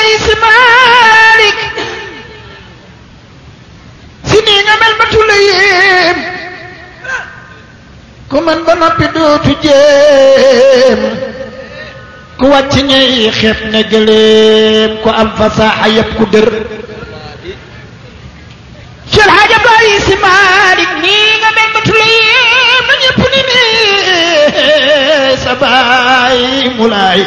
Baay Si Maalik si nii nga mel matu la yéem ku mën ba noppi dootu jéem ku wàcc ñay xeeb ne gëléem ku am fasaaxa yëpp ku dër Cheikh Hadj Baay Si Maalik nii nga mel matu la yéem na ñëpp ni ne sa baay mu laay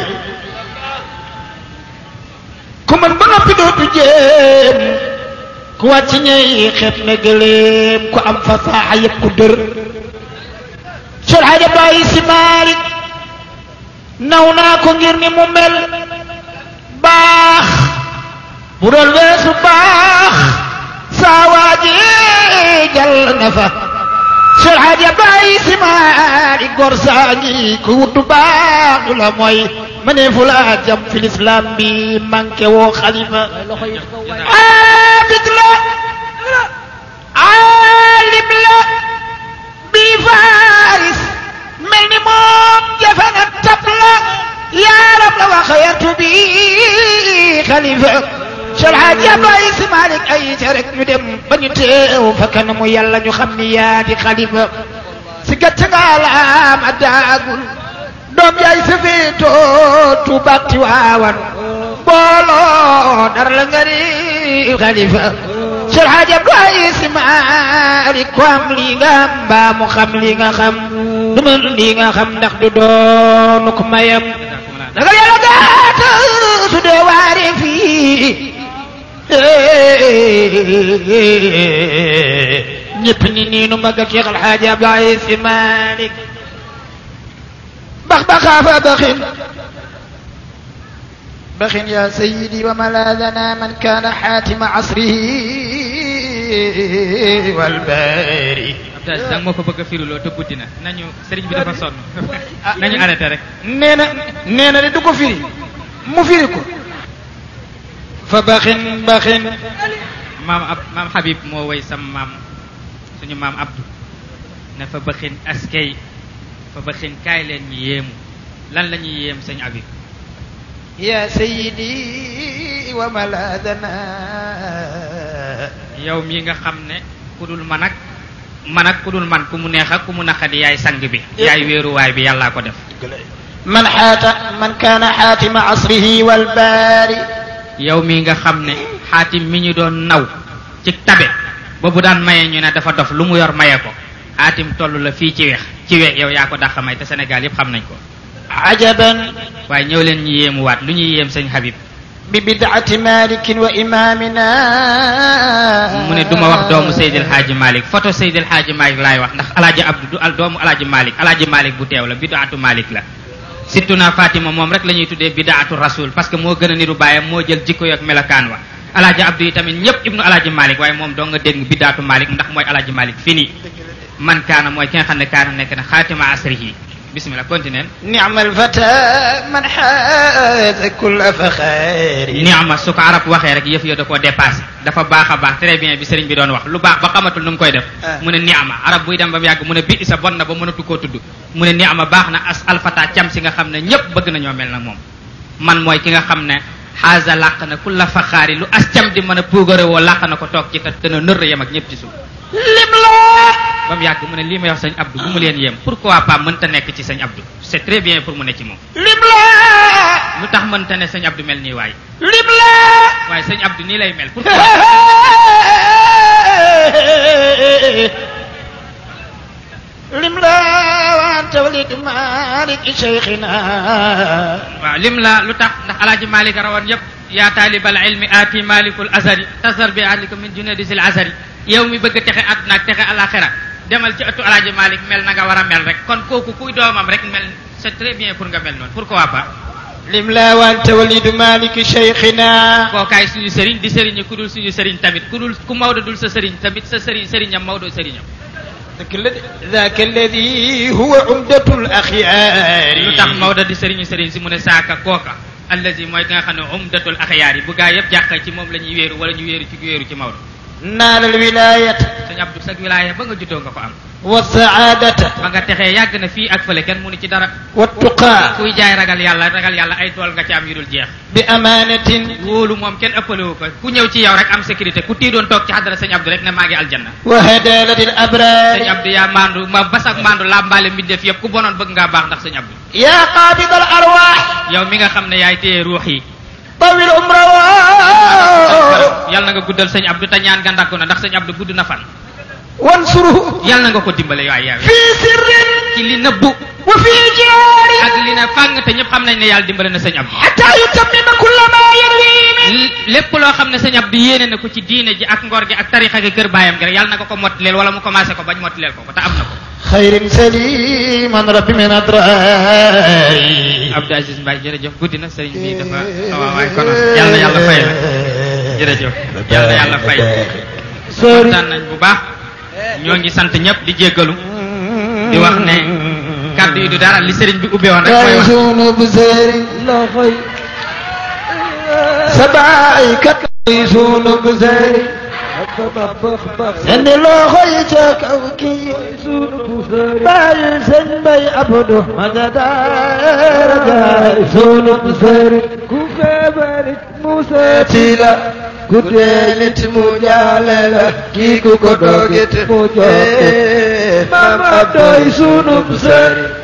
ku mën ba noppi dootu jéem ku wàcc ñay xeeb ne gëléem ku am fasaaxa yëpp ku dër Cheikh Hadj Baay Si Maalik naw naa ko ngir ni mu mel baax bu doon weesu baax saa waaji jàll na fa Cheikh Hadj Baay Si Maalik gor saa ngi ku wuttu baax du la mooy ma ne fu la jam fi lislaam bi manqué woo xalifa abid la aalim la bi faris mel ni moom jafe na tab la yaaram la wax yartu bi xalifa Cheikh Hadj Baay Si Maalik ay ca rek ñu dem ba ñu teew fa kanamu yàlla ñu xam ni yaa di xalifa si gàcce nga laam a daagul doom yaay safeetoo tuubaak ti waawan booloo dara la nga ni xalifa Cheikh Hadj Baay Si Maalik ko am lii nga am mbaa mu xam lii nga xam du mën lii nga xam ndax du doonu ko mayam daga yàlla gaata su dee waare fii ñëpp ni niinu mag ak Cheikh Alxaaji Baay Si Maalik bax baxaafa baxin baxin ya sayidi wa malaadana man kaana xaatima asrihi walbaari Abdou danga moo ko bëgg a firiloo te guddi na nañu sëriñ bi dafa sonn nañu arrêté rek nee na nee na de du ko firi mu firi ko fa baxin baxin maam ab maam Habib moo woy sam maam suñu maam Abdou ne fa bëxin askay fa bëxin kaay leen ñu yéemu lan la ñuy yéem sëñ Habib ya sayidi wa malaadana yow mii nga xam ne ku dul man ak man ak ku dul man ku mu neex ak ku mu naqadi yaay sang bi yaay wéeruwaay bi yàllaa ko def man xaata man kaana xaatima asrihi walbaari yow mii nga xam ne xaatim mi ñu doon naw ci tabe ba bu daan maye ñu ne dafa dof lu mu yor maye ko xaatim toll la fii ci weex ci weex yow yaa ko dàq may te Sénégal yépp xam nañ ko ajaban waaye ñëw leen ñu yéemuwaat lu ñuy yéem sëñ Habib bi bidaati malikin wa imamina mu ne du ma wax doomu Seydil Hadji Malick photo Seydil Hadji Malick laay wax ndax alaaji Abdou du al doomu alaaji Malick alaaji Malick bu teew la bidaatu Malick la surtout naa Fatima moom rek la ñuy tuddee bidaatu rasul parce que moo gën a niru baayam moo jël jikko yak melokaan wa alaaji Abdou yi tamit ñëpp ibnu alaaji Malick waaye moom doo nga dégg bidaatu Malick ndax mooy alaaji Malick fini man kaana mooy ki nga xam ne kaana nekk na xaatima asrihi bismillah continue nicma alfata man xaaza kulla faxaari ni'ma su ko arab waxee rek yëf yo da koo dépassé dafa baax a baax très bien bi sëriñ bi doon wax lu baax ba xamatul nu mu koy def mu ne ni'ma arab buy dem ba mu yàgg mu ne bi isa bon na ba mënatu koo tudd mu ne ni'ma baax na as alfata cam si nga xam ne ñëpp bëgg nañoo mel nag moom man mooy ki nga xam ne xaaza làq na kulla faxaari lu as cam di mën a puugare woo làq na ko toog ci te dana nër yem ak ñëpp ci suuf lim la ba mu yàgg mu ne lii may wax sëñ Abdou bu mu leen yéem pourquoi pas mënta nekk ci sëñ Abdou c'est très bien pour mu ne ci moom lim la lu tax mënta ne sëñ Abdou mel nii waay lim la waaye sëñ Abdou nii lay mel pourquoi lim la wa anta walid malik cheikhina waaw lim la lu tax ndax alaaji malik rawan yëpp yaa taalibal ilmi aati malikul azari tasar bi ahlika min junadisil azari yow mi bëgg texe àdduna ak texe alaxira demal ci ëttu alaaji malik mel na nga war a mel rek kon kooku kuy doomam rek mel c'est très bien pour nga mel noonu pourquoi pas lim la wa anta walid malik cheikhina kookaay suñu sëriñ di sëriñ ku dul suñu sëriñ tamit ku dul ku Maodo dul sa sëriñ tamit sa sëriñ sëriñam Maodo sëriñam dëgg la de ذاك الذي هو عمدة الأخيار lu tax Maodo di sëriñu sëriñ si mu ne saaka kooka allazi mooy ki nga xam ne umdatul axyaar yi bu gaa yëpp jàq ci moom la ñuy wéeru wala ñu wéeru ci wéeru ci Maodo نال الولاية sëñ Abdou sag wilaaya ba nga juddoo nga ko am والسعادة ba nga texee yàgg na fii ak fële kenn mënu ci dara والتقى kuy jaay ragal yàlla ragal yàlla ay tool nga ci am yu dul jeex بأمانة wóolu moom kenn ëppalewu ko ku ñëw ci yow rek am sécurité ku tii doon toog ci xadara sëñ Abdou rek ne maa ngi aljanna وهدالة sëñ الأبرار Abdou yaa maandu ma basak maandu làmbaale mbindeef yëpp ku bonoon bëgg ngaa baax ndax sëñ Abdou يا قابض الأرواح yow mi nga xam ne yaay téye ruux yi طول عمره yàlla na nga guddal sëñ Abdou te ñaan nga ndakku na ndax sëñ Abdou gudd na fan وانصره yàlla na nga ko dimbale yaay yaay في سر ci li nëbbu وفي جار ak li ne fàng te ñëpp xam nañ ne yàlla dimbale na sëñ Abdou حتى يتمم كل ما يروي من lépp loo xam ne sëñ Abdou yéene na ko ci diine ji ak ngor gi ak tarixa gi kër baayam gi rek yàlla na ko ko mottileel wala mu commencé ko bañ mottileel ko ko te am na ko خير سليما رب من أدرائي Abdou Aziz Mbaye jërëjëf guddi na sëriñ bi dafa waaw waay konoon yàlla yàlla fay la jërëjëf yàlla yàlla fay kontaan nañ bu baax ñoo ngi sant ñëpp di jéggalu di wax ne kàddu yi du dara li sëriñ bi ubbee woon rek mooy wax يعيشون بزير لا خير سبعيك يعيشون بزير سن لا خير كوكي باي سن باي أبدو مدد يعيشون بزير كوكبرت موسى تيلا كدلت مجاللة كيكو كدوغت مجاللة مام أبدو يعيشون بزير